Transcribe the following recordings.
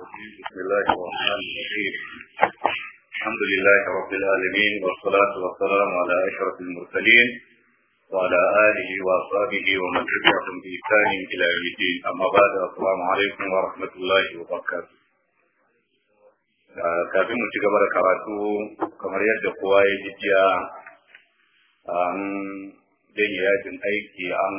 بسم الله الرحمن الرحيم الحمد لله رب العالمين والصلاة والسلام على أشرف المرسلين وعلى آله وأصحابه ومن تبعهم بإحسان إلى يوم الدين أما بعد السلام عليكم ورحمة الله وبركاته kafin mu ci gaba da karatu kamar yadda kowa ya ji jiya an janye yajin aiki an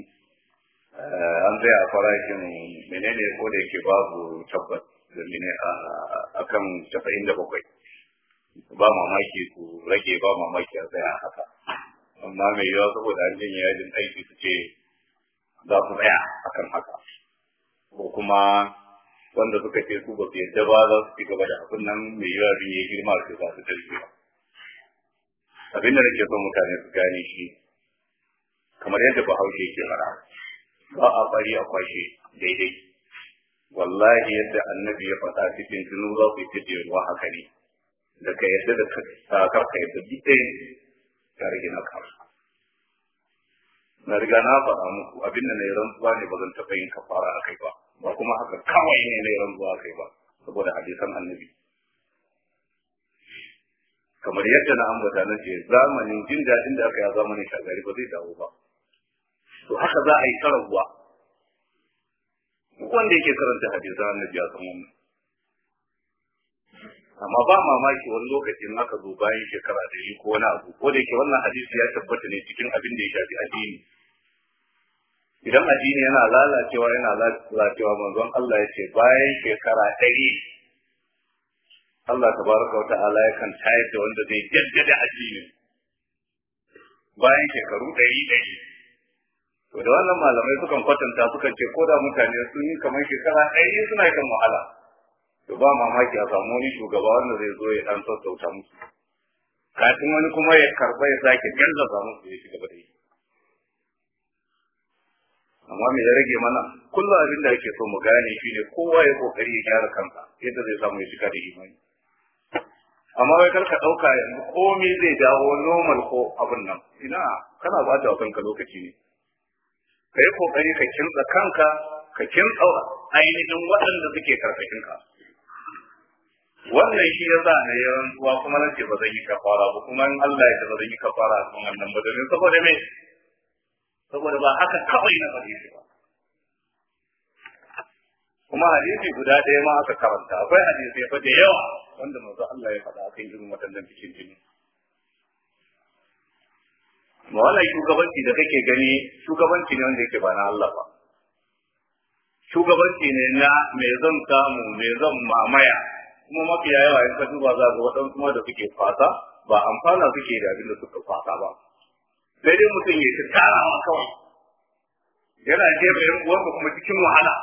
an tsaya a farashin menene ko da yake babu tabbas da mene a kan casa'in da bakwai ba mamaki ku rage ba mamaki a tsaya haka amma mai yawa saboda an janye yajin aiki su ce za su tsaya akan haka ko kuma wanda suka ce su ba su yadda ba za su ci gaba da abin nan mai yawa bin ya girma su za su tarbe ba abin da nake son mutane su gane shi kamar yadda bahaushe ke fara ba a bari a kwashe daidai wallahi yadda annabi ya faɗa cikin tunu za ku yi ruwa haka ne da ka yadda da kar ka yadda duk ɗaya ka rage na kar na riga na faɗa muku abin da na yi rantsuwa ne ba zan taɓa yin kafara a kai ba ba kuma haka kawai ne na yi rantsuwa a kai ba saboda hadisan annabi kamar yadda na ambata na ce zamanin jin daɗin da aka yi a zamanin shagari ba zai dawo ba to haka za a yi karabuwa wanda yake karanta hadisan annabi ya san wannan amma ba mamaki wani lokacin aka zo bayan shekara da yi ko wani abu ko da yake wannan hadisi ya tabbata ne cikin abin da ya shafi addini idan addini yana lalacewa yana lalacewa manzon Allah ya ce bayan shekara ɗari Allah tabaraka wa ta'ala yakan tayar da wanda zai jaddada addini bayan shekaru ɗari ɗari to da wannan malamai sukan kwatanta sukan ce ko da mutane sun yi kamar shekara ɗari suna kan wahala to ba mamaki a samu wani shugaba wanda zai zo ya dan sassauta musu kafin wani kuma ya karba ya sake gallaza musu ya shiga da yi amma me ya rage mana kullum abin da ake so mu gane shine kowa ya kokari ya gyara kansa yadda zai samu ya shiga da imani amma wai kar ka dauka yanzu komai zai dawo normal ko abin nan ina kana ba ta kanka lokaci ne ka yi kokari ka kintsa kanka ka kintsa ainihin waɗanda suke karkashin ka wannan shi ya sa na yawan zuwa kuma na ce ba zan yi kafara ba kuma in Allah ya ce ba zan yi kafara a cikin wannan ba domin saboda me saboda ba haka kawai na faɗi shi ba kuma hadisi guda ɗaya ma aka karanta akwai hadisi fa da yawa wanda manzo Allah ya faɗa akan irin waɗannan cikin jini ma wannan shugabanci da kake gani shugabanci ne wanda yake ba na Allah ba shugabanci ne na me zan samu me zan mamaya kuma mafiya yawa in ka duba za ga waɗansu ma da suke fata ba amfana suke da abin da suka fata ba sai dai mutum ya ta tarawa kawai yana jefa yan uwansa kuma cikin wahala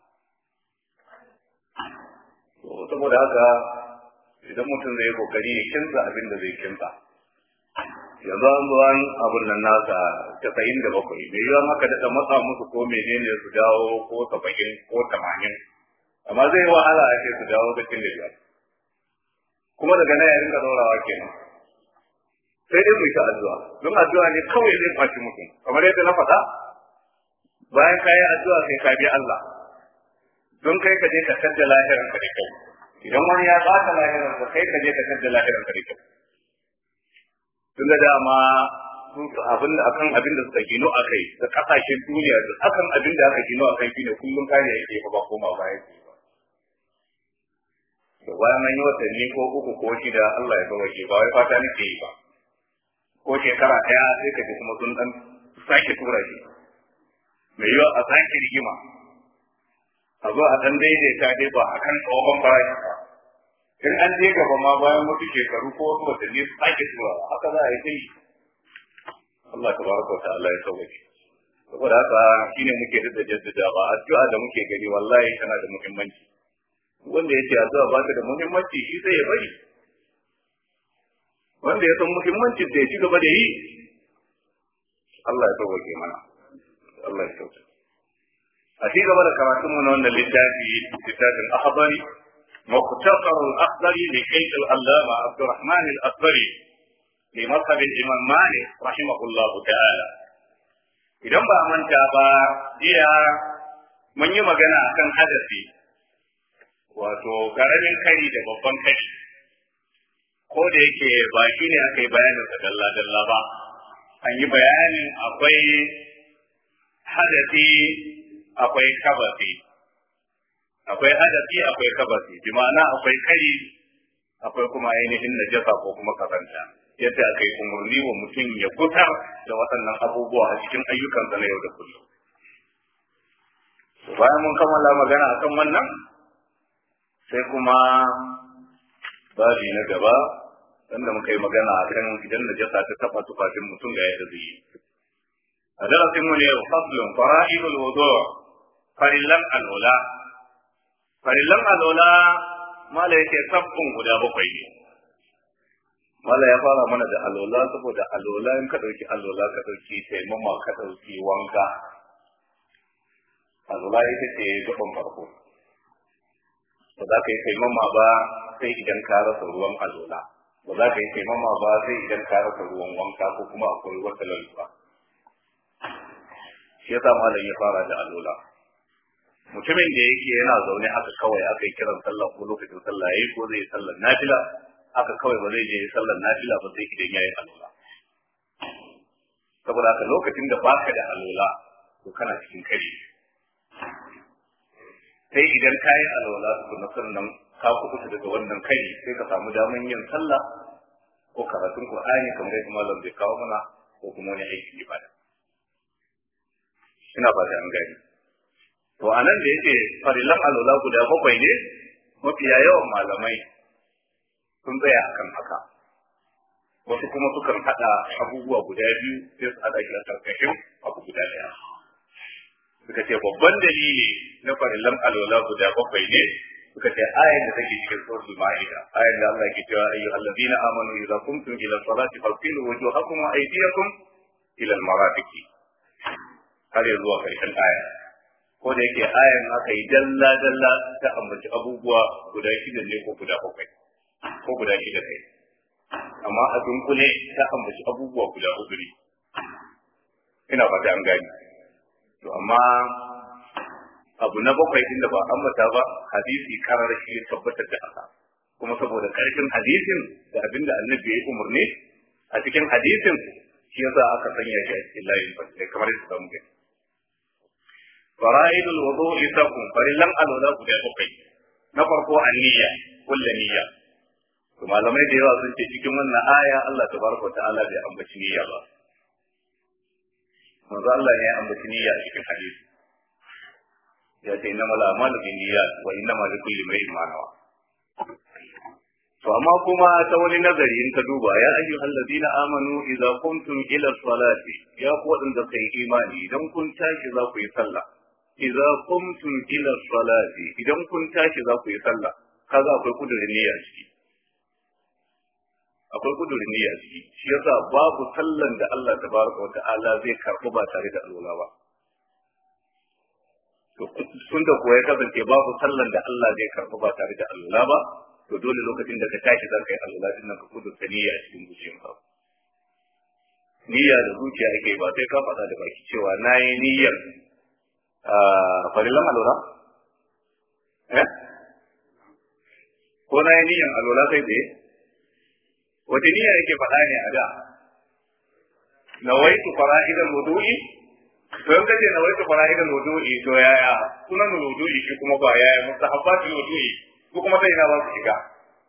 saboda haka idan mutum zai kokari ya kinsa abin da zai kinsa yanzu an zuwa abin nan nasa casa'in da bakwai mai yiwuwa maka da matsa musu ko menene su dawo ko saba'in ko tamanin amma zai yi wahala a ce su dawo da cin da biyar kuma daga nan ya rinka daurawa kenan sai dai mu yi ta addu'a don addu'a ne kawai zai kwaci mutum kamar yadda na faɗa bayan ka yi addu'a sai ka bi Allah don kai ka je ka tadda lahiran ka da kyau idan wani ya baka lahiran ka kai ka je ka tadda lahiran ka da kyau tun da dama abin da akan abin da suka gino a kai da kasashen duniya da akan abin da aka gino a kai shine kullum kare yake fa ba koma baya ce ba to bayan an yi watanni ko uku ko shida Allah ya kawai ba wai fata nake yi ba ko shekara ɗaya sai ka ji kuma sun dan sake tura shi mai yiwa a sake rigima a zo a dan daidaita dai ba akan tsohon farashi ba in an je gaba ma bayan wasu shekaru ko wasu watanni su sake tura haka za a yi kai Allah tabaraka wa ta'ala ya sauke saboda haka shine muke da jaddada ba addu'a da muke gani wallahi tana da muhimmanci wanda ya ce addu'a ba ta da muhimmanci shi sai ya bari wanda ya san muhimmancin da ya ci gaba da yi Allah ya sauke mana Allah ya sauke a ci gaba da karatun mu na wannan littafi littafin ahbari مختصر الأخضري لشيخ العلامة عبد الرحمن الأخضري لمذهب الإمام مالك رحمه الله تعالى idan ba manta ba jiya mun yi magana akan hadasi wato karamin kari da babban kari ko da yake ba shi ne aka yi bayanin sa dalla dalla ba an yi bayanin akwai hadasi akwai kabasi akwai hadasi akwai kabasi bi ma'ana akwai kari akwai kuma ainihin najasa ko kuma kazanta yadda aka yi umarni wa mutum ya gutar da waɗannan abubuwa a cikin ayyukansa na yau da kullum bayan mun kammala magana akan wannan sai kuma babi na gaba wanda muka yi magana akan idan najasa ta taba tufafin mutum ga yadda zai yi a darasin mu ne faslun fara'idul wudu farillan alola farillan alola mala yake sabbin guda bakwai ne mala ya fara mana da alola saboda alola in ka dauki alola ka dauki taimama ka dauki wanka alola ita ce gaban farko ba za ka yi taimama ba sai idan ka rasa ruwan alola ba za ka yi taimama ba sai idan ka rasa ruwan wanka ko kuma akwai wata lalura shi yasa malam ya fara da alola mutumin da yake yana zaune haka kawai aka yi kiran sallah ko lokacin sallah yayi ko zai yi sallar nafila haka kawai ba zai je sallar nafila ba sai idan yayi alola saboda haka lokacin da baka da alola to kana cikin kare sai idan ka yi alwala tukuna sannan ka kuɓuta daga wannan kai sai ka samu daman yin sallah ko karatun Qur'ani kamar yadda malam bai kawo mana ko kuma wani aikin ibada ina ba an gani to anan da yake farilan alwala guda bakwai ne mafiya yawan malamai sun tsaya akan haka wasu kuma sukan haɗa abubuwa guda biyu sai su haɗa shi a ƙarƙashin abu guda ɗaya suka ce babban dalili na farillan alwala guda bakwai ne suka ce ayan da take cikin suratul ma'ida ayan da Allah ke cewa ayyuhal allazina amanu idza qumtum ila salati fagsilu wujuhakum wa aydiyakum ila al-marafiq har ya zuwa karshen aya ko da yake ayan aka yi dalla dalla ta ambaci abubuwa guda shida ne ko guda bakwai ko guda shida kai amma a dunkule ta ambaci abubuwa guda hudu ne ina fata an gani to amma abu na bakwai din da ba ambata ba hadisi karar shi ya tabbatar da haka kuma saboda karfin hadisin da abin da annabi ya umarni a cikin hadisin shi yasa aka sanya shi a cikin layin fasile kamar yadda zamu gani fara'idul wudu'i sakun farillan alwala guda bakwai na farko aniyya kullu niyya to malamai da yawa sun ce cikin wannan aya Allah tabaraka ta'ala bai ambaci niyya ba manzo Allah ne ya ambaci niyya a cikin hadisi ya ce inna mala amalu bin niyyat wa inna ma li kulli imrin ma nawa to amma kuma ta wani nazari in ka duba ya ayyuhal ladina amanu idza qumtum ila salati ya ku wadanda kai imani idan kun tashi za ku yi sallah idza qumtum ila salati idan kun tashi za ku yi sallah kaga akwai kudurin niyya ciki akwai kudurin niyya ciki shi yasa babu sallan da Allah tabaraka wa ta'ala zai karɓi ba tare da alwala ba to tun da kuwa ya kasance babu sallan da Allah zai karɓi ba tare da alwala ba to dole lokacin da ka tashi za ka yi alwala din nan ka kudurta niyya a cikin zuciyarka niyya da zuciya ake ba sai ka faɗa da baki cewa na yi niyyar farillan alwala eh ko na yi niyyar alwala sai tsaye wata niyya yake faɗa ne a da nawaitu fara'idan wudu'i to in kace nawaitu fara'idan wudu'i to yaya sunan wudu'i shi kuma ba yaya mustahabbatul wudu'i ko kuma sai ina ba su shiga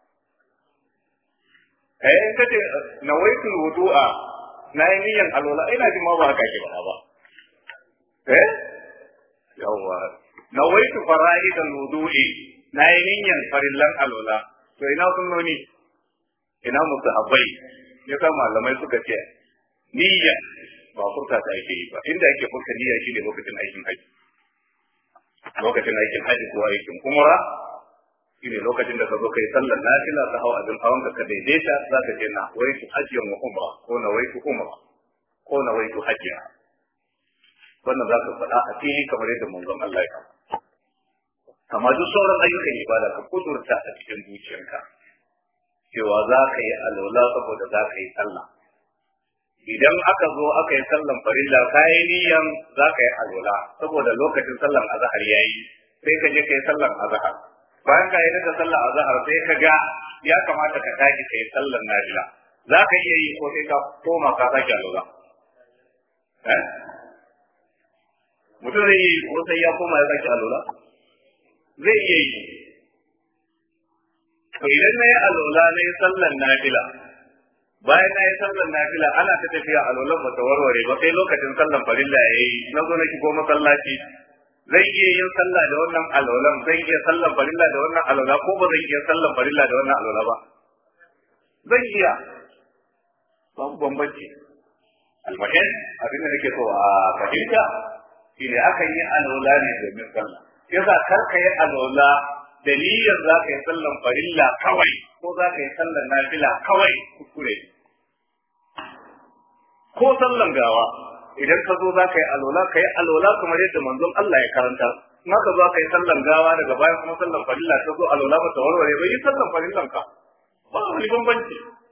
eh in kace nawaitu wudu'a na yi niyyan alwala ina jin ma ba haka ke faɗa ba eh yawwa nawaitu fara'idan wudu'i na yi niyyan farillan alwala to ina sunnoni ina mustahabbai ya sa malamai suka ce niyya ba furta ta ake yi ba inda ake furta niyya shine lokacin aikin haji lokacin aikin haji ko aikin umra shine lokacin da ka zo kai sallar nafila ta hawa abin hawan ka daidaita za ka ce na waitu hajjiyan wa umra ko na waitu umra ko na waitu hajjiya wannan za ka faɗa a fili kamar yadda manzon Allah ya kama amma duk sauran ayyukan ibada ka kudurta a cikin zuciyarka cewa za ka yi alwala saboda za ka yi sallah idan aka zo aka yi sallan farilla ka yi niyan za ka yi alwala saboda lokacin sallan azhar ya yi sai ka je ka yi sallan azhar bayan ka yi da sallar azhar sai ka ga ya kamata ka tashi kai sallar nafila za ka iya yi ko sai ka koma ka sake alwala eh mutum zai yi ko sai ya koma ya sake alwala zai iya yi to idan na yi alwala na yi sallar nafila bayan na yi sallar nafila ana ta tafiya alwalan ba ta warware ba sai lokacin sallar farilla ya yi na zo na shigo masallaci zai iya yin sallah da wannan alwalan zai iya sallar farilla da wannan alwala ko ba zai iya sallar farilla da wannan alwala ba zai iya babu bambanci almuhim abin da nake so a fahimta shine akan yi alwala ne domin sallah yasa kar ka yi alwala da niyyar za ka yi sallan farilla kawai ko za ka yi sallan nafila kawai kuskure ko sallan gawa idan ka zo za ka yi alwala ka yi alwala kamar yadda manzon Allah ya karanta in ka zo ka yi sallan gawa daga baya kuma sallan farilla ka zo alwala ba ta warware ba yi sallan farillan ka ba wani bambanci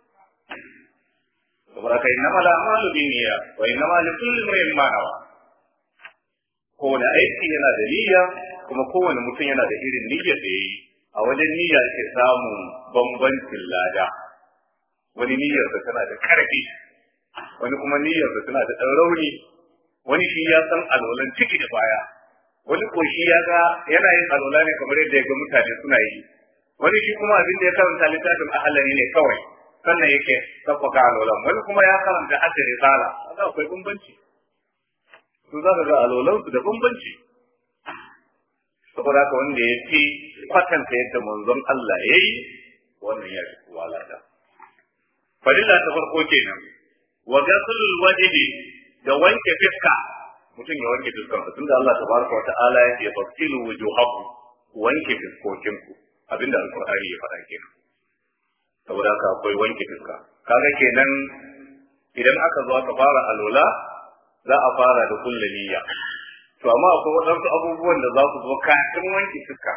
saboda kai na mala amalu bi niyya wa inna li kulli imrin ma nawa kowane aiki yana da niyya kuma kowane mutum yana da irin niyyar da yayi a wajen niyya ke samun bambancin lada wani niyyar da tana da karfi wani kuma niyyar da tana da ɗan rauni wani shi ya san alwalan ciki da baya wani ko shi ya ga yana yin alwala ne kamar yadda ya ga mutane suna yi wani shi kuma abin da ya karanta littafin ahalari ne kawai sannan yake tabbaka alwalan wani kuma ya karanta hadda risala kaga akwai bambanci su za ka ga alwalan su da bambanci saboda haka wanda ya fi kwatanta yadda manzon Allah ya yi wannan ya fi kowa lada fadila ta farko kenan wa gasulul wajhi da wanke fiska mutum ya wanke fiskan sa tunda Allah tabaraka wa ta'ala ya ce fasilu wujuhakum wanke fiskokinku abinda alqur'ani ya faɗa kenan saboda haka akwai wanke fiska kaga kenan idan aka zo aka fara alola za a fara da kullu niyya to amma akwai waɗansu abubuwan da za su zo kafin wanke fiska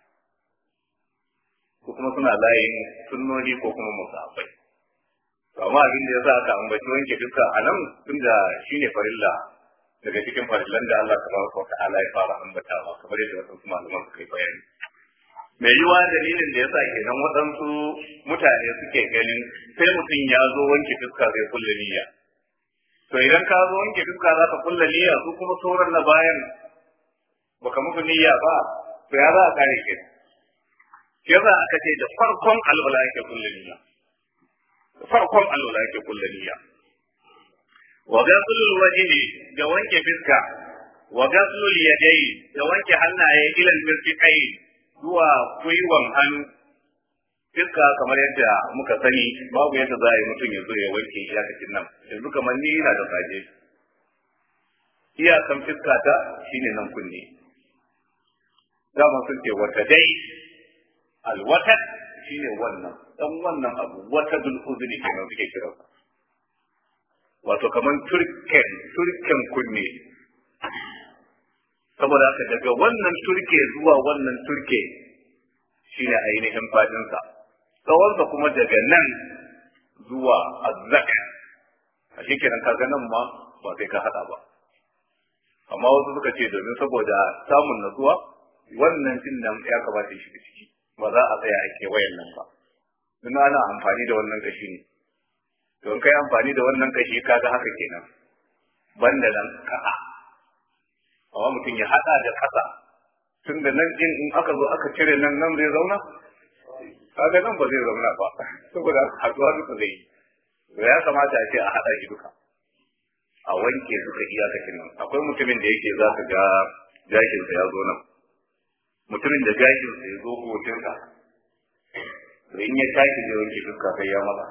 ko kuma suna layin sunnoni ko kuma musafai to amma abin da yasa aka ambaci wanke fiska a nan tunda shine farilla daga cikin farillan da Allah tabaraka wa ta'ala ya fara ambatawa kamar yadda wasu malaman suka yi bayani mai yiwa dalilin da yasa kenan waɗansu mutane suke ganin sai mutum ya zo wanke fuska zai kulle niyya to idan ka zo wanke fuska za ka kulle niyya su kuma sauran na bayan baka muku niyya ba to ya za a kare ke shi yasa aka ce da farkon alwala yake kulle niyya da farkon alwala yake kulle niyya wa ghaslul wajhi da wanke fuska wa ghaslul yadayi da wanke hannaye ilal mirfiqai zuwa gwiwan hannu fiska kamar yadda muka sani babu yadda za a yi mutum ya zo ya wanke iyakacin nan yanzu kamar ni yana da saje iyakan fiska ta shine nan kunne dama sun ce wata dai alwatat shine wannan dan wannan abu wata dul uzuri kenan suke kira wato kamar turken turken kunne saboda haka daga wannan turke zuwa wannan turke shine ainihin fadinsa tsawonsa kuma daga nan zuwa azzaka a shi kenan kaga nan ma ba sai ka hada ba amma wasu suka ce domin saboda samun natsuwa wannan din nan ya kamata shi ciki ba za a tsaya a kewayen nan ba don ana amfani da wannan kashi ne don kai amfani da wannan kashi kaga haka kenan banda nan ka'a amma mutum ya hada da kasa tun da nan din in aka zo aka cire nan nan zai zauna kaga nan ba zai zauna ba saboda haduwa duka zai yi ya kamata a ce a hada shi duka a wanke duka iyakacin nan akwai mutumin da yake za ka ga gashinsa ya zo nan mutumin da gashinsa ya zo hotunsa to in ya tashi zai wanke duka kai ya mata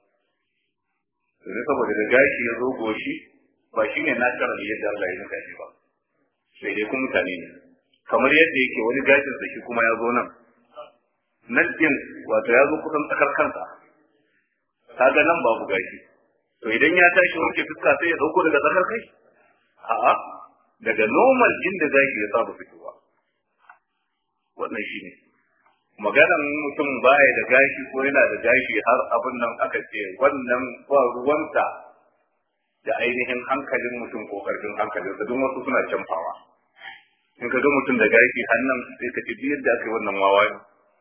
domin saboda da gashi ya zo goshi ba shine natural yadda Allah ya nuka shi ba sai dai kuma mutane ne kamar yadda yake wani gashin sa shi kuma ya zo nan nan din wato ya zo kusan tsakar kansa kaga nan babu gashi to idan ya tashi wanke fuska sai ya dauko daga tsakar kai a'a daga normal inda gashi ya saba fitowa wannan shine maganan mutum baya da gashi ko yana da gashi har abin nan aka ce wannan ba ruwanta da ainihin hankalin mutum ko karfin hankalinsa duk wasu suna canfawa in ka ga mutum da gashi hannan sai ka ci yadda aka yi wannan wawa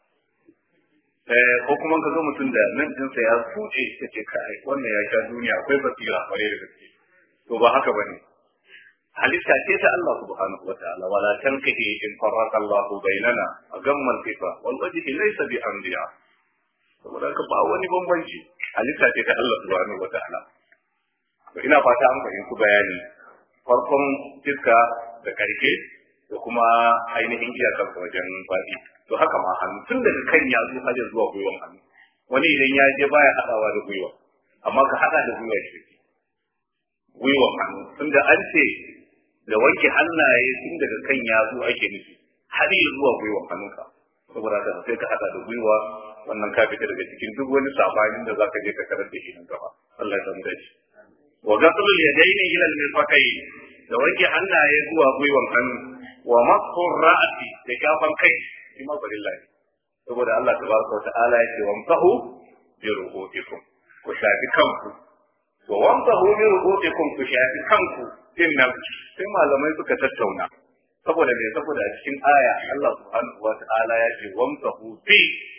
ko kuma ka zo mutum da nan dinsa ya fuce ka ce kai wannan ya sha duniya akwai basira kware da gaske to ba haka bane halitta ce ta Allah subhanahu wa ta'ala wala tankihi in farraka Allah bainana a gamman sifa wal wajhi laysa bi anbiya saboda ka ba wani bambanci halitta ce ta Allah subhanahu wa ta'ala to ina fata an fahimci bayani farkon fiska da karshe da kuma ainihin iyakar wajen faɗi to haka ma hannu tun daga kan yatsu har zuwa gwiwan hannu wani idan ya je baya hadawa da gwiwa amma ka hada da gwiwa shi gwiwan hannu tunda an ce da wanke hannaye tun daga kan yatsu ake nufi har yi zuwa gwiwan hannunka saboda haka sai ka hada da gwiwa wannan ka fita daga cikin duk wani sabanin da zaka je ka karar da shi nan gaba Allah ya samu dace wa ghaslul yadaini ila al-mirfaqayn da wanke hannaye zuwa gwiwan hannu wa masfur ra'si da shafan kai shi ma farilla ne saboda Allah tabaraka wata'ala ya ce wamsahu bi ru'utikum ku shafi kanku wa wamsahu bi ru'utikum ku shafi kanku din nan sai malamai suka tattauna saboda me saboda a cikin aya Allah subhanahu wata'ala ya ce wamsahu bi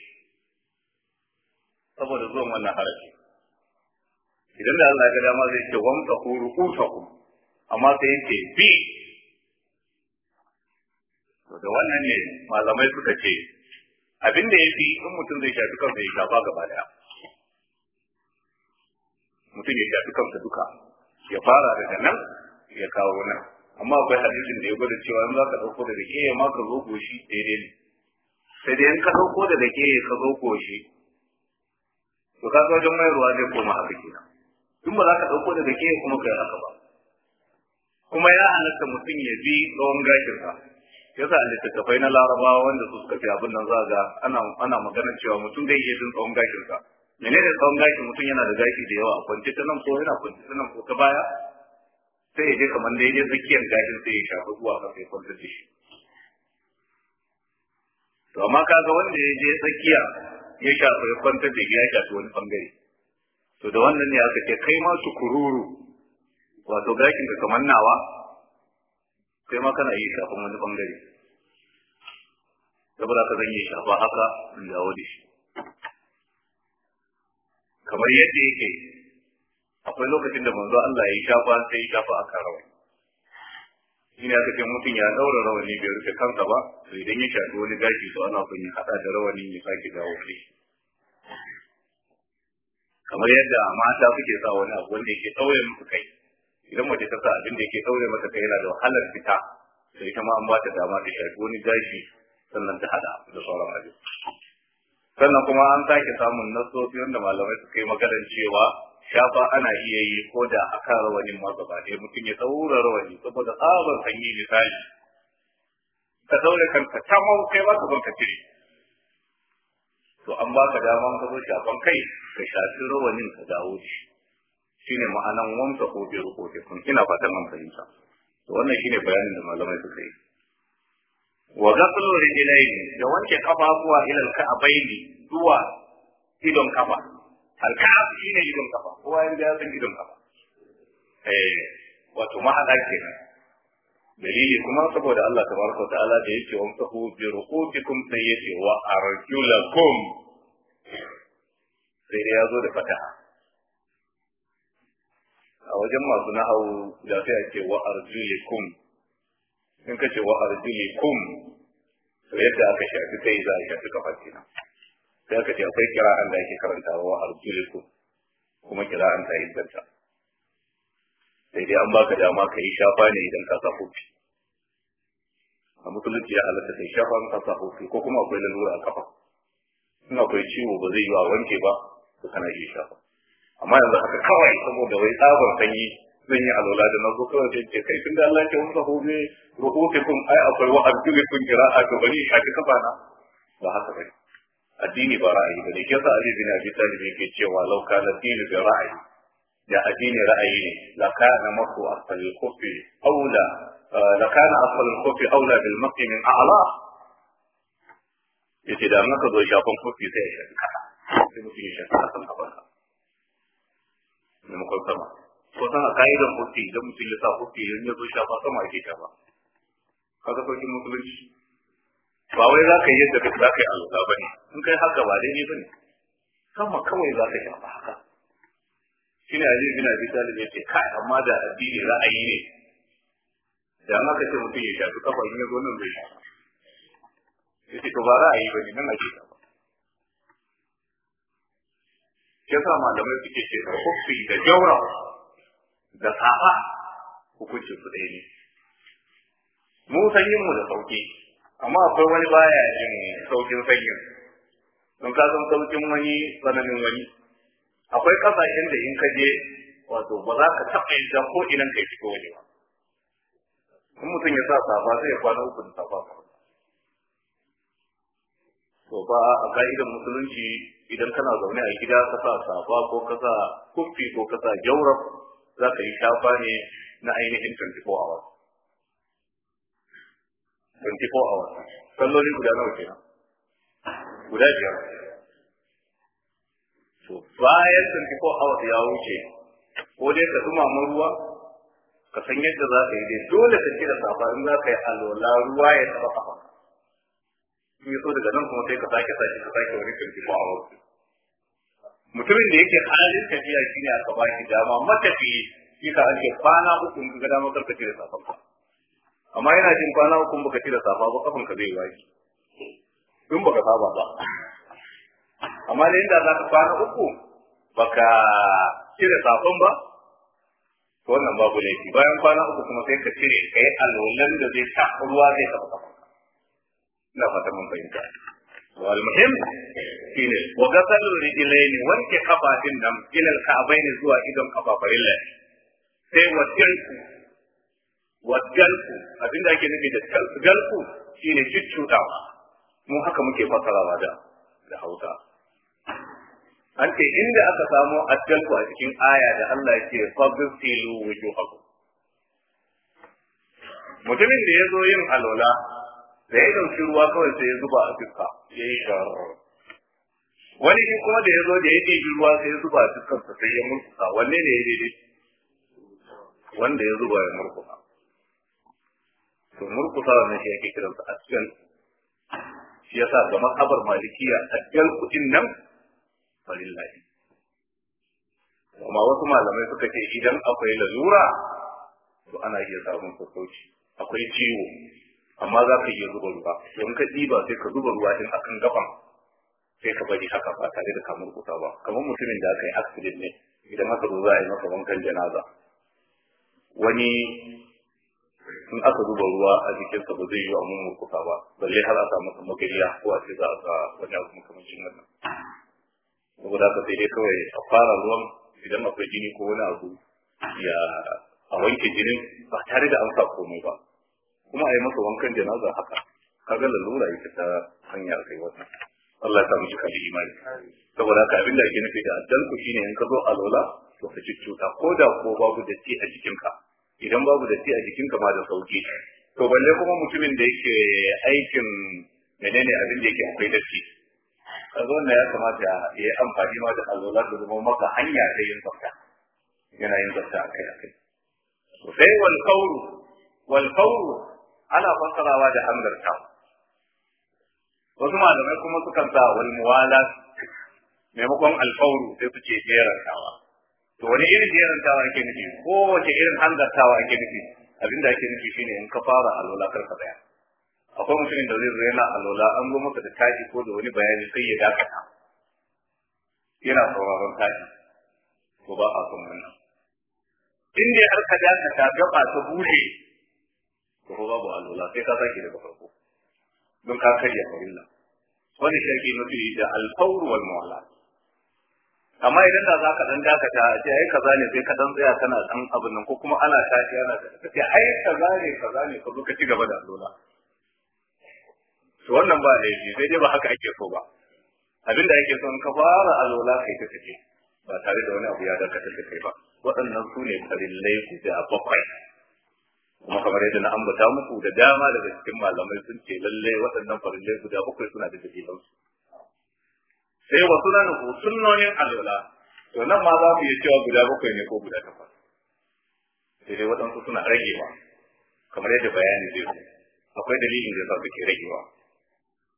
saboda zuwan wannan harafi idan da Allah ya ga dama zai ce wamsahu ru'utakum amma sai ya ce bi da wannan ne malamai suka ce abin da ya fi in mutum zai shafi kansa ya shafa gaba daya mutum ya shafi kansa duka ya fara daga nan ya kawo nan amma akwai hadisin da ya gwada cewa in za ka ɗauko da rike ya ma ka zo goshi daidai ne sai dai in ka ɗauko da rike ka zo goshi to ka wajen mayarwa zai koma haka kenan in ba za ka ɗauko da rike kuma ka yi haka ba kuma ya halatta mutum ya bi tsawon gashinsa yasa a littattafai na larabawa wanda su suka fi abin nan za ga ana ana magana cewa mutum zai iya jin tsawon gashin sa menene tsawon gashi mutum yana da gashi da yawa a kwance ta nan ko yana kwance ta nan ko ta baya sai ya je kamar da ya je tsakiyar gashin sai ya shafi zuwa ka sai kwantar da shi to amma kaga wanda ya je tsakiya ya shafi ya kwantar da shi ya shafi wani bangare to da wannan ne aka ce kai ma tukururu wato gashin ka kamar nawa kai ma kana yi shafan wani bangare saboda ka zan yi shafa haka in dawo da shi kamar yadda yake akwai lokacin da manzo Allah ya shafa sai ya shafa aka rawani shi ne aka ce mutum ya daura rawani bai rufe kansa ba to idan ya shafi wani gashi to ana son ya hada da rawanin ya sake dawo da shi kamar yadda mata suke sa wani abu wanda yake ɗaure musu kai idan mace ta sa abin da yake ɗaure mata kai yana da wahalar fita sai ita ma an ba ta dama ta shafi wani gashi sannan ta hada da sauran abin sannan kuma an sake samun nasofi wanda malamai suka yi maganar cewa shafa ana iya yi ko da a kan rawanin ma gaba ɗaya mutum ya ɗaura rawani saboda tsabar sanyi misali ka ɗaure kanka ta mau kai ba ka ka cire to an ba ka dama ka zo shafan kai ka shafi rawanin ka dawo da shi shine ma'anan wamsa ko bi rubuce kun ina fatan an fahimta to wannan shine bayanin da malamai suka yi wa ghaslu rijlaini da wanke kafafuwa ila al-ka'baini zuwa idon kafa al-ka'ab shine idon kafa kowa ya san idon kafa eh wato mahada kenan dalili kuma saboda Allah tabaraka wa ta'ala da yake wa mutahu bi ruqubikum sai yace wa arjulakum sai da yazo da fataha a wajen masu nahawu da sai ake wa arjulikum in kace wa arjulikum to yadda aka shafi kai za a shafi kafa kenan sai aka ce akwai kira'an da ake karantawa wa arjulikum kuma kira'an ta inganta sai dai an baka dama ka yi shafa ne idan ka sa kofi a musulunci ya halatta kai shafa in ka sa kofi ko kuma akwai lalura a kafa in akwai ciwo ba zai yi wa wanke ba to kana iya shafa amma yanzu haka kawai saboda wai tsabar sanyi zan yi alwala da nazo kawai sai ce kai tunda Allah ya wanda hobe rubutukum ai akwai wa arjulikum qira'a to bari shafi kafa na ba haka bane addini ba ra'ayi bane kisa Ali bin Abi Talib yake cewa law kana dinu bi ra'ayi da addini ra'ayi ne la kana maku asfal al-kufi aula la kana asfal al-kufi aula bil maqi min a'la yace da maka zo shafan kufi sai ya shafi kasa sai mutum ya shafi kasan kafansa maimakon sama ko sana ka'idan kufi idan mutum ya sa kufi idan ya zo shafa sama ake shafa kaga sauƙin musulunci ba wai za ka yi yadda za ka yi alwala ba ne in kai haka ba daidai ba ne sama kawai za ka shafa haka shi ne Ali bin Abi Talib ya ce kai amma da addini ra'ayi ne da an aka ce mutum ya shafi kafa in ya zo nan zai shafa ya ce to ba ra'ayi ba ne nan ake shafa shi yasa malamai suke ce da kofi da jaura da safa hukuncin su ɗaya ne mu sanyin mu da sauki amma akwai wani baya jin saukin sanyin don ka san saukin wani tsananin wani akwai kasashen da in ka je wato ba za ka taɓa yin ko inan kai fito waje ba in mutum ya sa safa sai ya kwana uku da safa to ba a ka'idan musulunci idan kana zaune a gida ka sa safa ko ka sa kuffi ko ka sa jaurab za ka yi shafa ne na ainihin 24 hours 24 hours salloli guda nawa kenan guda biyar to bayan 24 hours ya wuce ko dai ka dumama ruwa ka san yadda za ka yi dai dole ka cire safa in za ka yi alola ruwa ya taba kafa in so daga nan kuma sai ka sake sake ka sake wani 24 hours mutumin da yake halin tafiya shine aka ba shi dama matafiyi shi ka ake kwana uku in ga dama karka cire safan ka amma yana jin kwana uku baka cire safa ba kafan ka zai waki in baka saba ba amma da inda za ka kwana uku baka cire safan ba to wannan babu laifi bayan kwana uku kuma sai ka cire kai alolan da zai ta ruwa zai taba kafan ka ina fata mun fahimta wal muhim shine wa gasal rijlaini wanke kafafin nan ila al-ka'bayn zuwa idon kafafarin lafi sai wajalku wajalku abinda ake nufi da jalku shine cuccuɗawa mu haka muke fasarawa da da Hausa an ce inda aka samo adjalku a cikin aya da Allah yake fagsilu wujuhakum mutumin da ya zo yin alola da ya dauki ruwa kawai sai ya zuba a fuska ya yi wani shi kuma da ya zo da ya ɗebi ruwa sai ya zuba a fuskarsa sai ya murkusa wanne ne ya daidai wanda ya zuba ya murkusa to murkusa wannan shi ake kiransa asgal shi yasa ga mazhabar malikiya asgal kudin nan falillahi amma wasu malamai suka ce idan akwai lalura to ana iya samun sassauci akwai ciwo amma za ka iya zuba ruwa don ka ɗiba sai ka zuba ruwa din akan gaban sai ka bari haka ba tare da kamar kusa ba kamar mutumin da aka yi accident ne idan aka zo za a yi masa wankan janaza wani in aka zuba ruwa a jikinsa ba zai yi wa mun murkusa ba balle har a samu magariya ko a ce za a ga wani abu makamancin wannan saboda haka sai dai kawai a fara ruwan idan akwai jini ko wani abu ya a wanke jinin ba tare da an sa komai ba kuma a yi masa wankan janaza haka kaga lalura ita ta hanyar kai wannan Allah ya samu cika da imani saboda haka abin da ake nufi da addalku shine in ka zo alola to ka cuta ko da ko babu datti a jikinka idan babu datti a jikinka ma da sauki to balle kuma mutumin da yake aikin menene abin da yake akwai datti kaga wannan ya kamata ya yi amfani ma da alola da zama maka hanya ta yin tsafta yana yin tsafta akai akai sai wal qawlu wal qawlu ana fassarawa da hanzarta wasu malamai kuma sukan sa wal muwala maimakon alfawru sai su ce jerantawa to wani irin jerantawa ake nufi ko wace irin hanzartawa ake nufi abinda ake nufi shine in ka fara alwala kar ka tsaya akwai mutumin da zai zo yana alwala an zo masa da tashi ko da wani bayani sai ya dakata yana sauraron tashi ko ba a son wannan in dai har ka dakata gaba ta bude to ko babu alwala sai ka sake daga farko don ka karya farilla wani shirki nufi da alfawr wal muwala amma idan da zaka dan dakata a ce ai kaza ne sai ka dan tsaya kana dan abin nan ko kuma ana tashi ana ka ce ai kaza ne kaza ne ka zo ka ci gaba da alwala to wannan ba laifi sai dai ba haka ake so ba abin da ake so in ka fara alwala kai ta tafi ba tare da wani abu ya dakatar da kai ba waɗannan su ne farillai guda bakwai kuma kamar yadda na ambata muku da dama daga cikin malamai sun ce lalle waɗannan farillai guda bakwai suna da dalilan su sai wasu na nufu sunnonin alwala to nan ma za ku iya cewa guda bakwai ne ko guda takwas sai dai waɗansu suna ragewa kamar yadda bayani zai zo akwai dalilin da yasa suke ragewa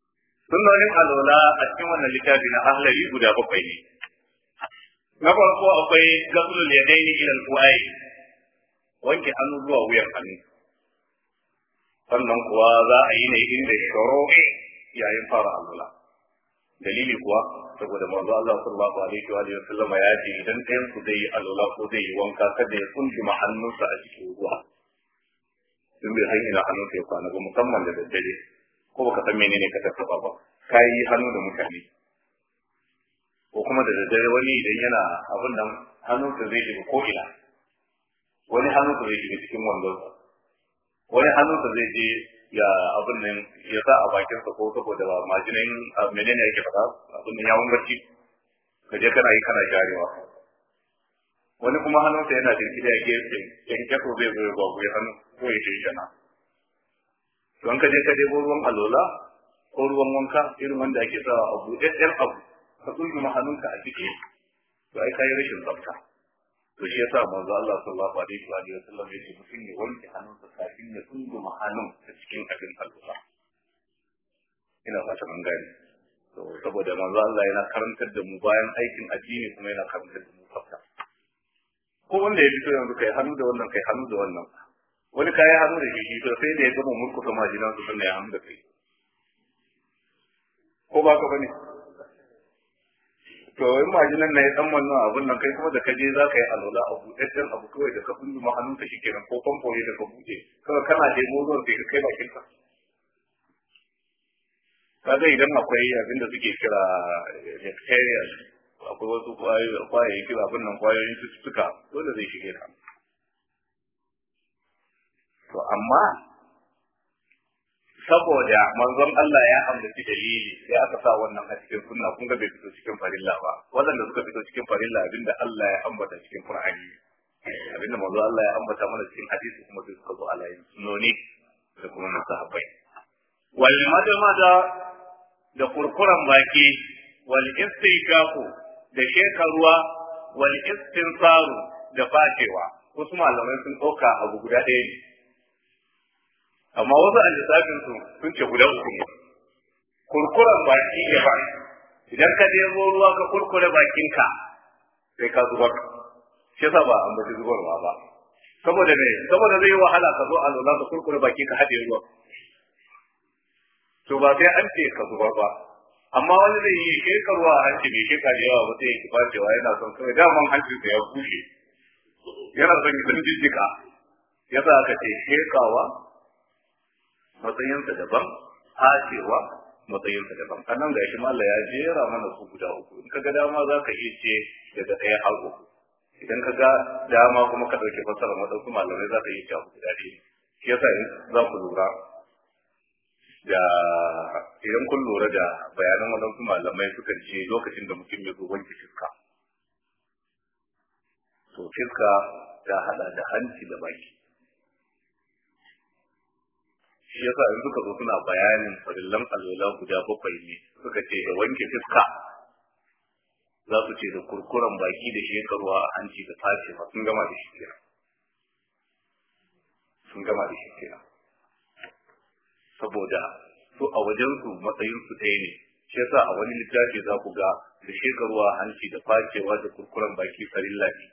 sunnonin alola a cikin wannan littafi na ahlari guda bakwai ne na farko akwai gasulul yadaini ila al-qu'ai wanke hannu zuwa wuyan hannu sannan kuwa za a yi ne inda shuru'i yayin fara alola dalili kuwa saboda manzo Allah sallallahu alaihi wa alihi wasallam ya ce idan ɗayan ku zai yi alola ko zai yi wanka kada ya tsunduma hannunsa a cikin ruwa in bai san ina hannunsa ya kwana ba musamman da daddare ko baka san menene ka tattaba ba ka yi hannu da mutane ko kuma da daddare wani idan yana abin nan hannunsa zai shiga ko ina wani hannunsa zai shiga cikin wandonsa wani hannunsa zai je ya abin nan ya sa a bakinsa ko saboda majinin menene yake faɗa abin nan yawon barci ka je kana yi kana sharewa wani kuma hannunsa yana jirgida ya gefe yan kyakko zai zo ya gwagwa ya hannu ko ya shi shana don ka je ka debo ruwan alola ko ruwan wanka irin wanda ake sa a buɗaɗɗen abu ka tsunduma hannunka a ciki to ai kayi rashin tsafta to shi yasa manzo Allah sallallahu alaihi wa alihi wasallam yace mutum ya wanke hannunsa kafin ya tsunduma hannun a cikin abin alola ina fata mun gane to saboda manzo Allah yana karantar da mu bayan aikin addini kuma yana karantar da mu tsafta ko wanda ya fito yanzu kai hannu da wannan kai hannu da wannan wani kayi hannu da shi to sai da ya gama murkusa majinan su sannan ya hannu da kai ko ba ka bane to in majinan na ya dan wannan abun nan kai kuma da ka je za ka yi alola a buɗaɗɗen abu kawai da ka kundu ma hannunka shi kenan ko famfo ne da ka buɗe kawai kana da ruwan sai ka kai bakin ka kaga idan akwai abin da suke kira bacteria akwai wasu kwayoyin kira abin nan kwayoyin cututtuka dole zai shige ka to amma saboda manzon Allah ya ambaci dalili sai aka sa wannan a cikin sunna kun ga bai fito cikin farilla ba waɗanda suka fito cikin farilla abinda Allah ya ambata cikin Qur'ani abinda manzon Allah ya ambata mana cikin hadisi kuma sai suka zo alayin sunoni da kuma masahabbai wal madamada da kurkuran baki wal istinqaqu da shekaruwa wal istinsaru da fatewa wasu malamai sun ɗauka abu guda ɗaya ne amma wasu a lissafin su sun ce guda uku ne kurkuren baki ya ba idan ka nemo ruwa ka kurkure bakinka sai ka zubar shi yasa ba an bace zubarwa ba saboda me saboda zai yi wahala ka zo a lola ka kurkure baki ka haɗe ruwa to ba sai an ce ka zubar ba amma wani zai yi shekarwa a hanci mai sheka da yawa ba sai ya kifa cewa yana son kawai daman hancinsa ya bushe yana son ya dan jijjika yasa aka ce shekawa matsayinsa daban hacewa matsayinsa daban a nan gashi Allah ya jera mana su guda uku in ka ga dama za ka iya ce daga ɗaya har uku idan ka ga dama kuma ka ɗauke fassara waɗansu malamai za ka iya ce abu guda ɗaya shi yasa za ku lura da idan kun lura da bayanan waɗansu malamai suka ce lokacin da mutum ya zo wanke fiska to fiska ta haɗa da hanci da baki shi yasa in suka zo suna bayanin farillan alwala guda bakwai ne suka ce da wanke fiska za su ce da kurkuren baki da shekarwa a hanci da tacewa sun gama da shi kenan sun gama da shi kenan saboda su a wajen su matsayin su ɗaya ne shi yasa a wani littafi za ku ga da shekarwa a hanci da facewa da kurkuren baki farilla ne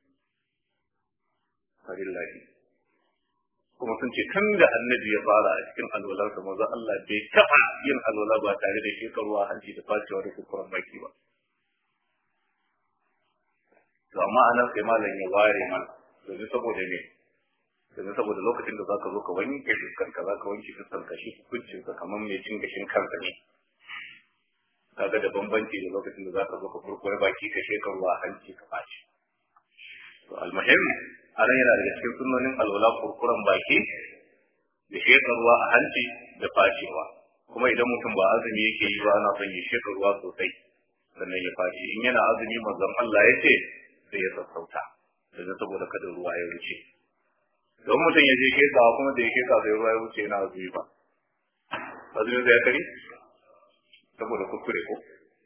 farilla ne kuma sun ce tun da annabi ya fara a cikin alwalarsa maza Allah bai taɓa yin alwala ba tare da shekarwa hanci da facewa da kurkuren baki ba. To amma a nan sai malam ya ware mana domin saboda me domin saboda lokacin da zaka zo ka wanke fuskan ka zaka wanke fuskan ka shi hukuncin ka kamar mai cin gashin kanka ne. Kaga da bambanci da lokacin da zaka zo ka kurkure baki ka shekarwa hanci ka face. To almuhim a nan yana daga cikin sunnonin alwala kurkuren baki da shekarwa a hanci da fashewa kuma idan mutum ba azumi yake yi ba ana son ya shekarwa sosai sannan ya fashe in yana azumi manzon Allah ya ce sai ya sassauta daga saboda kada ruwa ya wuce don mutum ya je shekawa kuma da ya sheka sai ruwa ya wuce yana azumi ba azumi zai kare saboda kuskure ko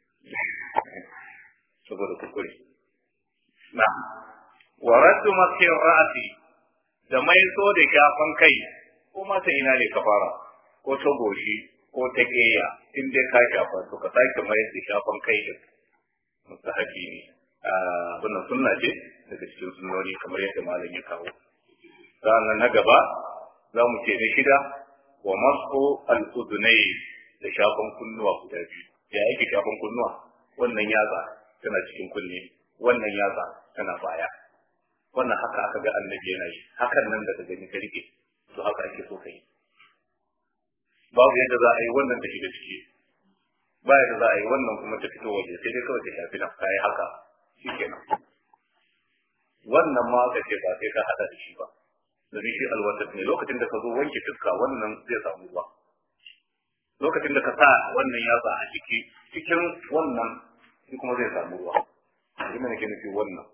saboda kuskure na wa raddu maski ra'si da mai so da shafan kai ko mata ina ne ka fara ko ta goshi ko ta keya in dai ka shafa to ka sake mayar da shafan kai din mustahabi ne wannan sunna ce daga cikin sunnoni kamar yadda malam ya kawo sannan na gaba za mu ce na shida wa masu al-udunai da shafan kunnuwa guda biyu ya yake shafan kunnuwa wannan yatsa tana cikin kunne wannan yatsa tana baya wannan haka aka ga annabi yana yi hakan nan daga gani ka rike to haka ake so kai babu yadda za a yi wannan da shiga ciki ba yadda za a yi wannan kuma ta fito waje sai dai kawai ta shafi na kayi haka shikenan wannan ma ka ce ba sai ka hada da shi ba domin shi alwatar ne lokacin da ka zo wanke fuska wannan zai samu ruwa lokacin da ka sa wannan yatsa a ciki cikin wannan shi kuma zai samu ruwa ina nake nufi wannan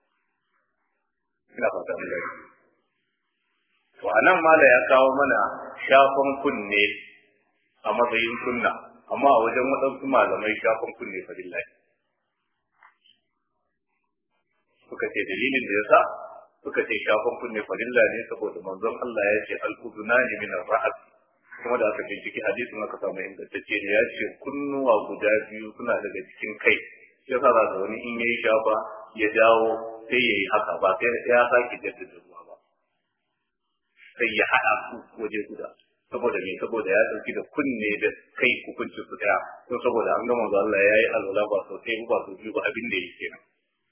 ina fata mun gani to anan mala ya kawo mana shafan kunne a matsayin sunna amma a wajen waɗansu malamai shafan kunne fa billahi suka ce dalilin da yasa suka ce shafan kunne farilla ne saboda manzon Allah ya ce al-udunani min ar-ra'as kuma da aka binciki hadisin aka samu ingantacce ne ya ce kunnuwa guda biyu suna daga cikin kai shi yasa za wani in yayi shafa ya dawo sai yayi haka ba sai ya sake jaddada ruwa ba sai ya haɗa su waje guda saboda me saboda ya ɗauki da kunne da kai hukuncin su daya to saboda an ga manzo Allah yayi alwala ba sosai ba so biyu ba abin da yake kenan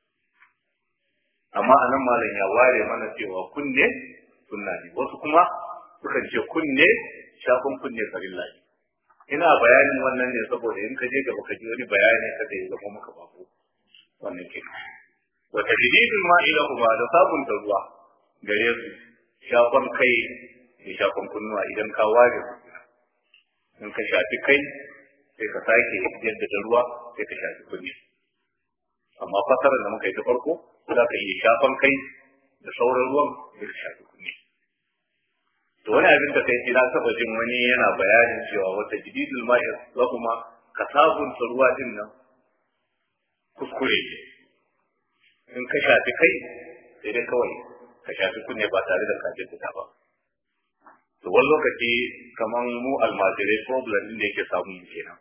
amma anan malam ya ware mana cewa kunne sunna ne wasu kuma sukan ce kunne shafin kunne farilla ne ina bayanin wannan ne saboda in ka je gaba ka ji wani bayani kada ya zama maka bako wannan ke wa tajdidul ma'ila kuma da sabunta ruwa gare su shafan kai da shafan kunnuwa idan ka ware su in ka shafi kai sai ka sake jaddada ruwa sai ka shafi kunne amma fasarar da muka yi ta farko za ka iya shafan kai da sauran ruwan da ka shafi kunne to wani abin da kai na taba jin wani yana bayanin cewa wata jididul ma'i wa kuma ka sabunta ruwa din nan kuskure ne in ka shafi kai sai dai kawai ka shafi kunne ba tare da ka jaddada ba to wani lokaci kaman mu almajirai problem din da yake samu kenan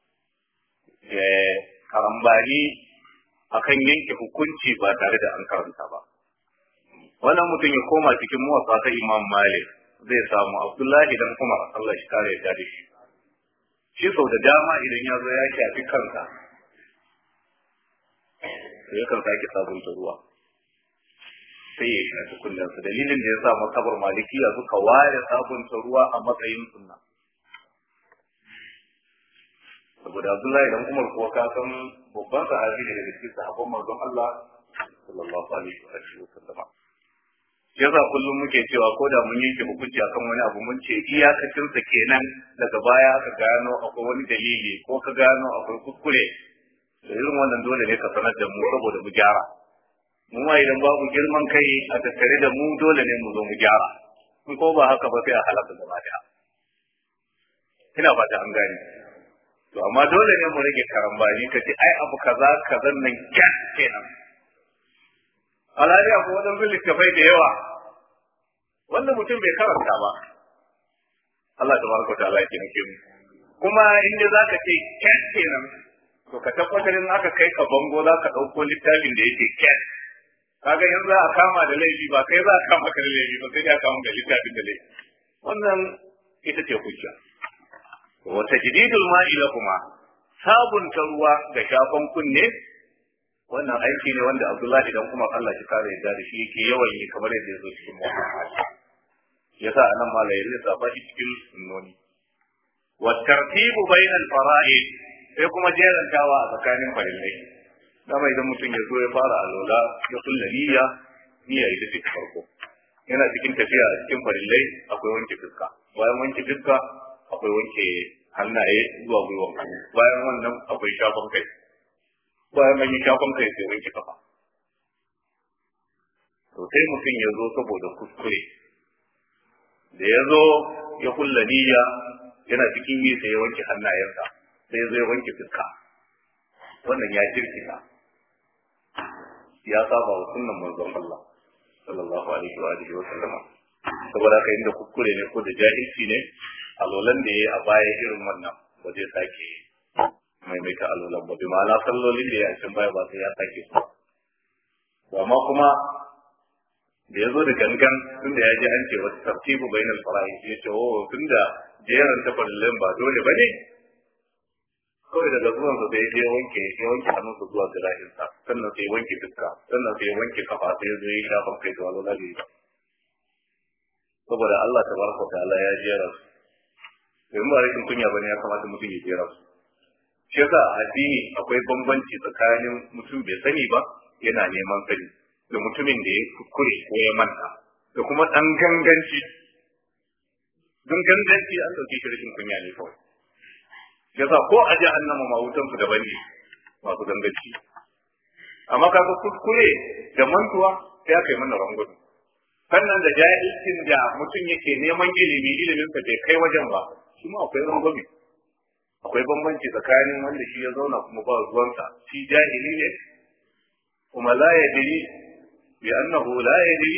karambani akan yanke hukunci ba tare da an karanta ba wannan mutum ya koma cikin muwaffa ta imam malik zai samu abdullahi dan umar allah shi kare ya da shi shi sau da dama idan ya zo ya shafi kansa to ya kan sake sabunta ruwa sai ya shafi kullunsa dalilin da ya sa makabar malikiya suka ware sabunta ruwa a matsayin sunna saboda Abdullahi dan Umar kuwa ka san babban sahabi ne daga cikin sahabban manzon Allah sallallahu alaihi wa alihi wasallama yasa kullum muke cewa ko da mun yanke hukunci akan wani abu mun ce iyakacin sa kenan daga baya aka gano akwai wani dalili ko ka gano akwai kuskure da irin wannan dole ne ka sanar da mu saboda mu gyara mu ma idan babu girman kai a tattare da mu dole ne mu zo mu gyara in ko ba haka ba sai a halaka gaba daya ina fata an gane to amma dole ne mu rage karambani ka ce ai abu kaza kazan nan kyan kenan alhali akwai wadansu littafai da yawa wanda mutum bai karanta ba Allah ta baraka ta Allah ya taimake mu kuma inda zaka ce kyan kenan to ka tabbatar in aka kai ka bango za ka ɗauko littafin da yake kyan kaga in za a kama da laifi ba kai za a kama ka da laifi ba sai dai a kama da littafin da laifi wannan ita ce hujja wa tajdidul ma'i kuma sabunta ruwa ga shafan kunne wannan aiki ne wanda Abdullahi dan kuma Allah shi kare yadda da shi yake yawan yi kamar yadda ya zo cikin Muhammad yasa anan ma ya lissafa shi cikin sunnoni wa tartibu bainal fara'id sai kuma jerantawa a tsakanin farillai dama idan mutum ya zo ya fara alola ya kulla niyya niyya ita ce farko yana cikin tafiya a cikin farillai akwai wanke fuska bayan wanke fuska akwai wanke hannaye zuwa gwiwan hannu bayan wannan akwai shafan kai bayan an yi shafan kai sai wanke kafa to sai mutum ya zo saboda kuskure da ya zo ya kulla niyya yana cikin yi sai ya wanke hannayensa sai zai wanke fuska wannan ya jirkita ya saba wa sunnan manzon Allah sallallahu alaihi wa alihi wa sallama saboda haka inda kuskure ne ko da jahilci ne alolan da ya a baya irin wannan ba zai sake maimaita alolan ba bi ma'ana sallolin da ya a cikin baya ba sai ya sake su amma kuma da ya zo da gangan tun da ya ji an ce wata tartibu bainal fara'i ya ce oh tun da jeran ta farillin ba dole ba ne kawai daga zuwan sa sai ya wanke ya wanke hannunsa zuwa zira'insa sannan sai ya wanke fuska sannan sai ya wanke kafa sai ya zo ya shafa kai da wani labi saboda Allah tabaraka ta'ala ya jera su domin ba rashin kunya bane ya kamata mutum ya jera su shi yasa addini akwai bambanci tsakanin mutum bai sani ba yana neman sani da mutumin da ya kuskure ko ya manta da kuma dan ganganci don ganganci an dauke shi rashin kunya ne kawai yasa ko a jahannama ma wutan su daban ne masu ganganci amma kaga kuskure da mantuwa sai aka yi mana rangudu sannan da jahilcin da mutum yake neman ilimi ilimin sa bai kai wajen ba shi ma akwai rangwame akwai bambanci tsakanin wanda shi ya zauna kuma ba ruwansa shi jahili ne kuma la yadri bi annahu la yadri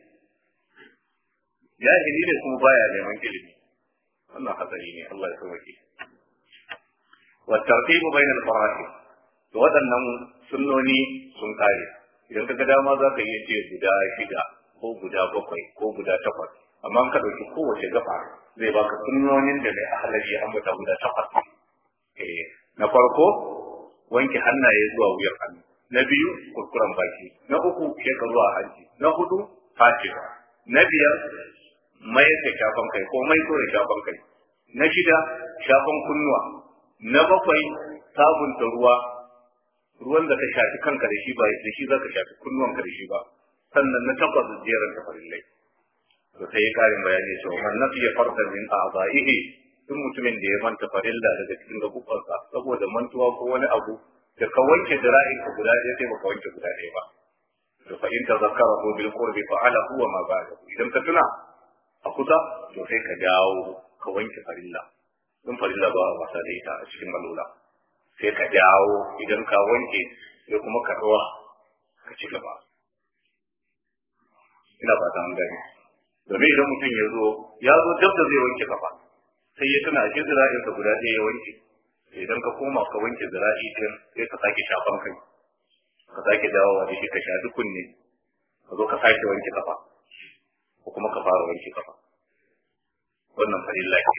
jahili ne kuma baya neman ilimi wannan hatsari ne Allah ya sauke wa tartibu bainal fara'id to waɗannan sunnoni sun kare idan kaga dama za ka iya ce guda shida ko guda bakwai ko guda takwas amma ka ɗauki kowace gaba zai baka sunnonin da mai ahalari ya ambata guda takwas eh na farko wanke hannaye zuwa wuyan hannu na biyu kurkuren baki na uku sheka zuwa hanci na hudu fashewa na biyar mai da shafan kai ko mai da shafan kai na shida shafan kunnuwa na bakwai sabunta ruwa ruwan da ka shafi kanka da shi ba da shi za ka shafi kunnuwanka da shi ba sannan na takwas jeran ta farillai to sai karin bayani cewa man nasiya fardan min a'dha'ihi duk mutumin da ya manta farilla daga cikin gabubansa saboda mantuwa ko wani abu da ka wanke jira'in ka guda ɗaya sai baka wanke guda ɗaya ba to fa in tazakkara ko bil qurbi fa ala huwa ma ba'dahu idan ka tuna a kusa to sai ka dawo ka wanke farilla in farilla ba wasa da ita a cikin malula sai ka dawo idan ka wanke sai kuma ka ɗora ka ci gaba ina fata an gani domin idan mutum ya zo ya zo dab da zai wanke kafa sai ya tuna shi zira'insa guda ɗaya ya wanke idan ka koma ka wanke zira'i din sai ka sake shafan kai ka sake dawowa da shi ka shafi kunne ka zo ka sake wanke kafa ko kuma ka fara wanke kafa wannan farilla ke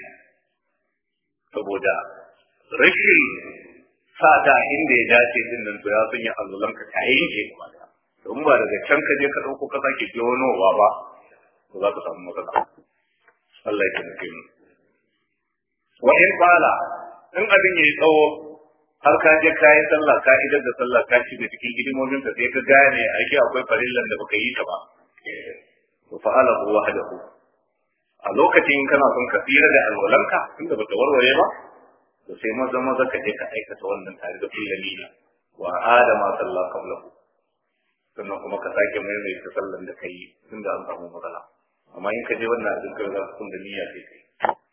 saboda rashin sa ta inda ya dace din nan to ya sanya allulan ka ta yanke gaba daya don ba daga can ka je ka dauko ka sake jonowa ba to za ka samu matsala Allah ya taimake mu wa in qala in abin yayi tsawo har ka je kayi sallah ka idar da sallah ka shiga cikin hidimomin ka sai ka gane ake akwai farillan da baka yi ta ba to fa'ala hu wahdahu a lokacin kana son ka tsira da alwalanka tunda bata warware ba to sai maza maza ka je ka aikata wannan tare da kullum niyya wa adama sallah qablahu sannan kuma ka sake maimaita sallan da kai tunda an samu matsala amma in ka je wannan abin kai za ka da niyya sai kai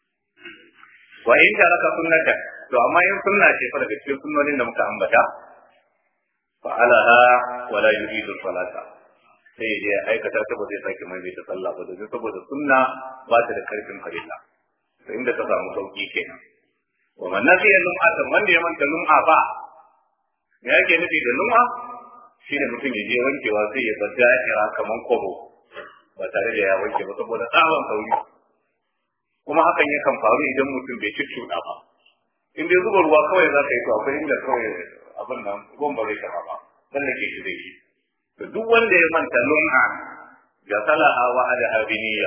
wa in ka raka sunnata to amma in sunna ce fa daga cikin sunnonin da muka ambata fa alaha wala yuridu salata sai ya aikata ta ba zai sake maimaita sallah ba domin saboda sunna ba ta da karfin farilla sai inda ka samu sauki kenan wa man nasiya lum'atan wanda ya manta lum'a ba me yake nufi da lum'a shine mutum ya je wankewa sai ya bar da'ira kaman kobo ba tare da ya wanke ba saboda tsawon sauri kuma hakan yakan faru idan mutum bai cuccuɗa ba in dai zuba ruwa kawai za ka yi to akwai inda kawai abin nan ruwan ba zai taɓa ba sannan ke shi zai yi to duk wanda ya manta lum'a ga salaha wa ala abiniya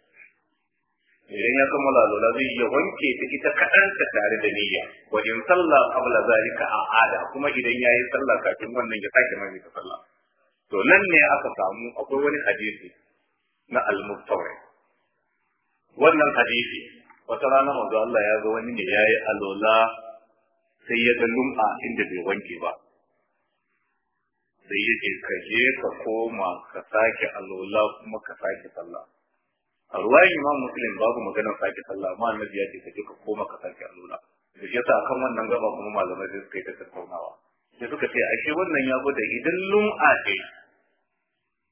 idan ya kammala lola zai iya wanke ta ita kaɗan ta tare da niyya wa in sallah qabla zalika a ada kuma idan ya yi sallah kafin wannan ya sake mai ta sallah to nan ne aka samu akwai wani hadisi na al-mustawi wannan hadisi wata rana manzo Allah ya ga wani ne yayi alola sai ya ga lum'a inda bai wanke ba sai ya ce ka je ka koma ka sake alola kuma ka sake sallah a ruwayin imam muslim babu maganar sake sallah amma annabi ya ce ka je ka koma ka sake alola da shi yasa akan wannan gaba kuma malamai sai suka yi ta tattaunawa sai suka ce ashe wannan ya gwada idan lum'a ce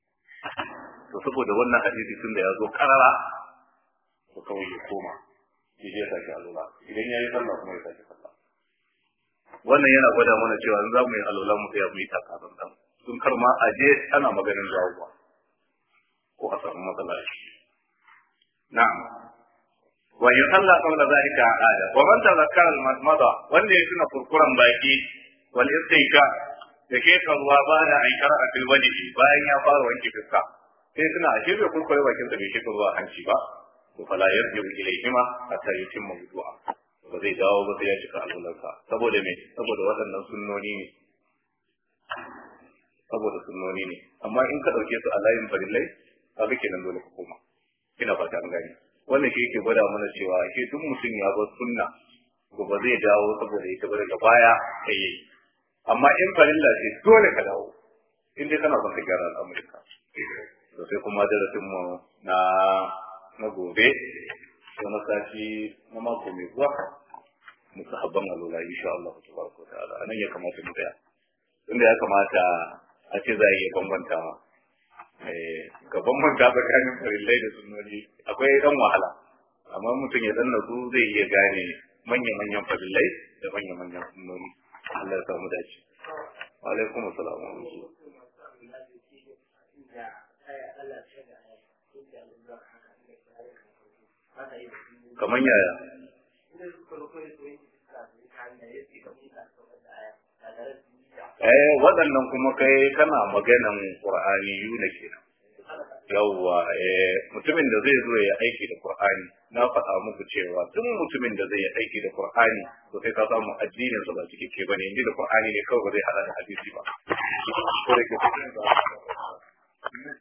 to saboda wannan hadisi tun da ya zo karara ko kawai ya koma ya je sake alula idan ya yi sallah kuma ya sake sallah wannan yana gwada mana cewa in za mu yi alula mu sai mu yi takarar dan sun kar ma a je ana maganin dawowa ko a samu matsala na'am wa in salla qabla zalika ada wa man tazakkara al-madmada wanda ya tuna kurkuran baki wal istinka da ke ruwa ba da an shara'a fil wajhi bayan ya fara wanke fuska sai suna ashe bai kurkure bakin sa bai shi ruwa hanci ba to fala yarjiu ilayhima hatta yutimma wudu'a ba zai dawo ba sai ya cika alwalarsa saboda me saboda waɗannan sunnoni ne saboda sunnoni ne amma in ka ɗauke su a layin farillai ka ga kenan dole ka koma ina fata an gani wannan shi yake gwada mana cewa ke duk mutum ya bar sunna ko ba zai dawo saboda ita ba daga baya sai yayi amma in farilla ce dole ka dawo in dai kana son ka gyara al'amuranka to sai kuma darasin mu na na gobe ko na sati na mako mai zuwa musahabban alula insha Allah tabaraka ta'ala anan ya kamata mu tsaya inda ya kamata a ce za a iya bambanta ga bambanta tsakanin farillai da sunnoni akwai dan wahala amma mutum ya danna su zai iya gane manya-manyan farillai da manya-manyan sunnoni Allah ya samu dace wa alaikum assalam wa rahmatullah kamar yaya eh waɗannan kuma kai kana maganan qur'ani yuna kenan yawwa eh mutumin da zai zo ya aiki da qur'ani na faɗa muku cewa duk mutumin da zai yi aiki da qur'ani to sai ka samu addinin sa ba cikakke bane inji da qur'ani ne kawai ba zai hada da hadisi ba